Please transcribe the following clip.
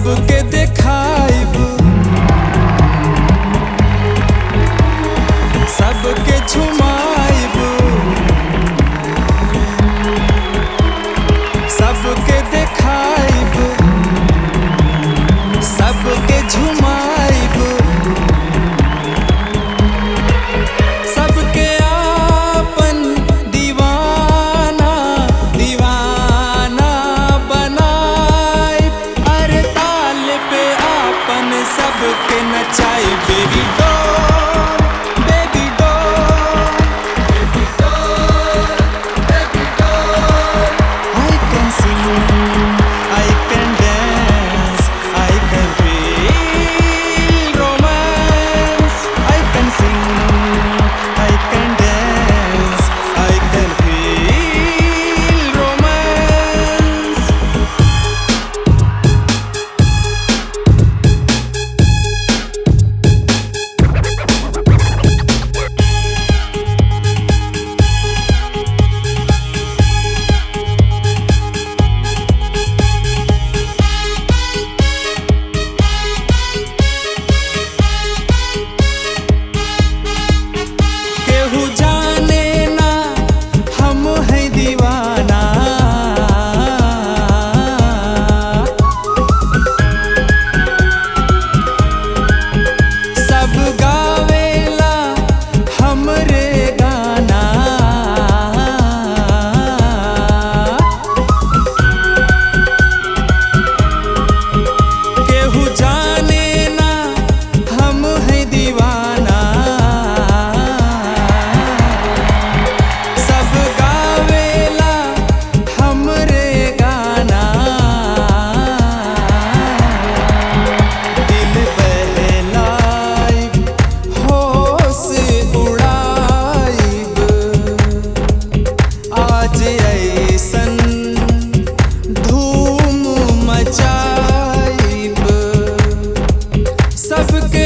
सबके देखाइब सबके झुमाइब सबके देखाइब सबके झुमाइब सबके आपन दीवाना दीवाना बनाए अरे ताल पे आपन सबके नचाई baby doll baby doll I can sing, I can dance, I can feel romance. I can sing, I can dance, I can feel romance. केहू जाने ना हम है दीवाना सब गावेला हमरे गाना केहू जाने ना हम है दीवाना सब गावेला हमरे गाना दिल बहलाइब होश उड़ाइब आज ऐसन धूम मचाइब सबके